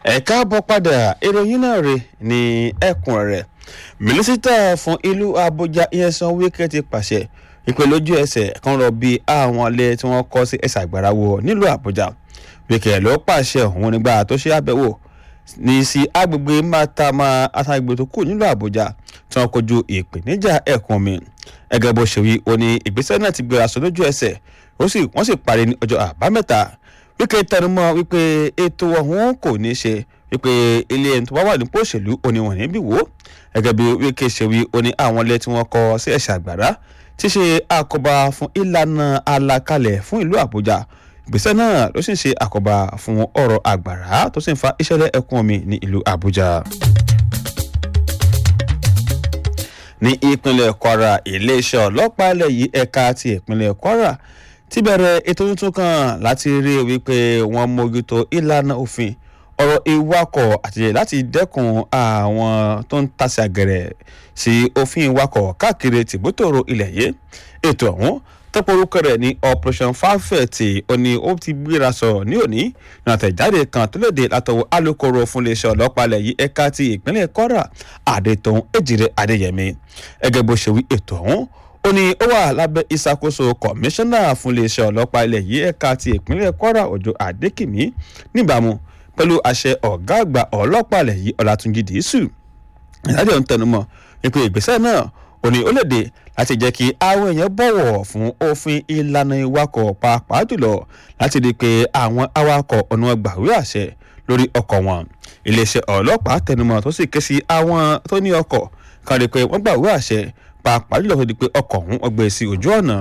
ẹ káàbọ̀ padà ìròyìn náà rè ní ẹkùn rẹ̀ mínísítà fún ìlú Àbújá Nyesom Wike ti pàṣẹ ìpè lójú ẹsẹ̀ kan rọ bí àwọn ilé tí wọ́n kọ́ sí ẹ̀sà àgbàrá wọ nílùú Àbújá Wike ló pàṣẹ òun nígbà tó ṣe àbẹ̀wò ní sí agbègbè Mátàmá àtàgbè tó kù nílùú Àbújá tí wọ́n kojú ìpèníjà ẹ̀kún mi ẹgẹ́ bó ṣe wí ó ní ìgbésẹ̀ náà ti gbéra sọ lójú ẹsẹ̀ wọ́n sì parí ní ọjọ́ àbámẹ́ta Wike tẹnumọ́ wípé ètò ọ̀hún kò ní ṣe wípé ilé ẹni tó bá wà nípò òṣèlú oníwọ̀n níbí wò gẹ́gẹ́ bí Wike ṣe wí ó ní àwọn ilé tí wọ́n kọ́ sí ẹ̀ṣẹ̀ àgbàrá ti ṣe àkóbá fún ìlànà àlàkalẹ̀ fún ìlú Àbújá ìgbésẹ̀ náà ló sì ń ṣe àkóbá fún ọ̀rọ̀ àgbàrá tó sì ń fa ìṣẹ̀lẹ̀ ẹ̀kún omi ní ìlú Àbújá. ní ìpínlẹ̀ Kwara iléeṣẹ́ ọlọ́pàá ilẹ̀ yìí ẹ̀ka ti ìpínlẹ̀ Kwara ti bẹ̀rẹ̀ ètò tuntun kan láti rí wípé wọ́n mójútó ìlànà òfin ọ̀rọ̀ ìwakọ̀ àti láti dẹ́kun àwọn tó ń tasẹ̀ àgẹ̀rẹ̀ sí òfin ìwakọ̀ káàkiri tìbútòrò ilẹ̀ yìí ètò ọ̀hún tọ́pọ̀ orúkọ rẹ̀ ní operation fanfet ó ní ó ti gbéra sọ̀rọ̀ ní òní ní àtẹ̀jáde kan tó léde látọwọ́ alukoro fún iléeṣẹ́ ọlọ́pàá ilẹ̀ yìí ẹ̀ka ti ìpínlẹ̀ Kwara Adétòun Èjìrè Adéyẹmí ẹgẹ́ bó ṣe wí ètò ọ̀hún ó ní ó wà lábẹ́ ìṣàkóso kọmíṣánná fún iléeṣẹ́ ọlọ́pàá ilẹ̀ yìí ẹ̀ka ti ìpínlẹ̀ Kwara Òjó Adékìmí níbàámu pẹ̀lú àṣẹ ọ̀gá àgbà ọlọ́pàá ilẹ̀ yìí Ọlátúnjí Dìísù ìdájọ́ ń tẹnumọ́ wípé ìgbésẹ̀ náà ó ní ó léde láti jẹ́ kí àwọn èèyàn bọ̀wọ̀ fún òfin ìlànà ìwakọ̀ pàápàá jùlọ láti rí i pé àwọn awakọ̀ ọ̀nà gbàwé àṣẹ lórí ọkọ̀ wọn iléeṣẹ́ ọlọ́pàá tẹnumọ́ tó sì ké sí àwọn tó ní ọkọ̀ kan rí i pé wọ́n gbàwé àṣẹ pàápàá jùlọ tó di pé ọkọ̀ ọ̀hún ọgbẹ́ sí ojú ọ̀nà.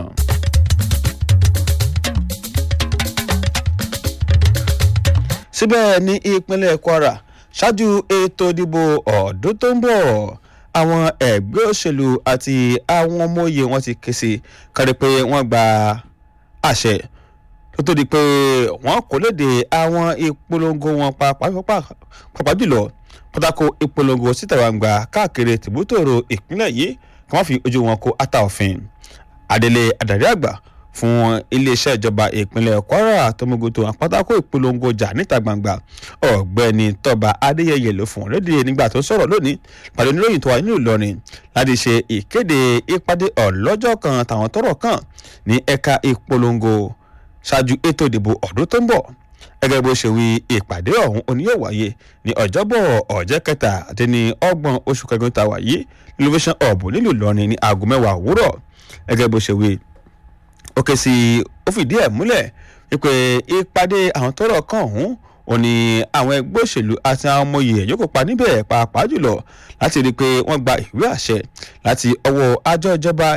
síbẹ̀ ní ìpínlẹ̀ Kwara ṣáájú ètò ìdìbò ọdún tó ń bọ̀ àwọn ẹgbẹ́ òṣèlú àti àwọn ọmọ òye wọn ti ké sí kárí pé wọ́n gba àṣẹ tó tó di pé wọ́n kò léde àwọn ìpolongo wọn pàápàá jùlọ pátákó ìpolongo síta gbangba káàkiri tìbútòrò ìpínlẹ̀ yìí kí wọ́n fi ojú wọn kó ata òfin adelé adarí àgbà fún iléeṣẹ́ ìjọba ìpínlẹ̀ Kwara tọmọgoto àpátákó ìpolongo jà níta gbangba ọ̀gbẹ́ni tọ́ba adéyẹyẹ ló fún lédè nígbà tó sọ̀rọ̀ lónìí pàdé oníròyìn tó wà nínú Ìlọrin láti ṣe ìkéde ìpàdé ọlọ́jọ́ kan tàwọn tọ́rọ̀ kàn ní ẹ̀ka ìpolongo ṣáájú ètò ìdìbò ọdún tó ń bọ̀ gẹ́gẹ́ bó ṣe wí ìpàdé ọ̀hún òní yóò wáyé ní ọjọ́bọ̀ ọ̀jẹ́ kẹta àti ní ọgbọ̀n oṣù kẹgbẹ́ tá a wáyé innovation hub nílùú Ìlọrin ní aago mẹ́wàá òwúrọ̀ gẹ́gẹ́ bó ṣe wí ó ké sí ó fìdí ẹ̀ múlẹ̀ wípé ìpàdé àwọn tọ́rọ̀ kàn ọ̀hún ò ní àwọn ẹgbẹ́ òṣèlú àti àwọn ọmọ yìí yóò kópa níbẹ̀ pàápàá jùlọ láti rí i pé wọ́n gba ìwé àṣẹ láti ọwọ́ àjọ ìjọba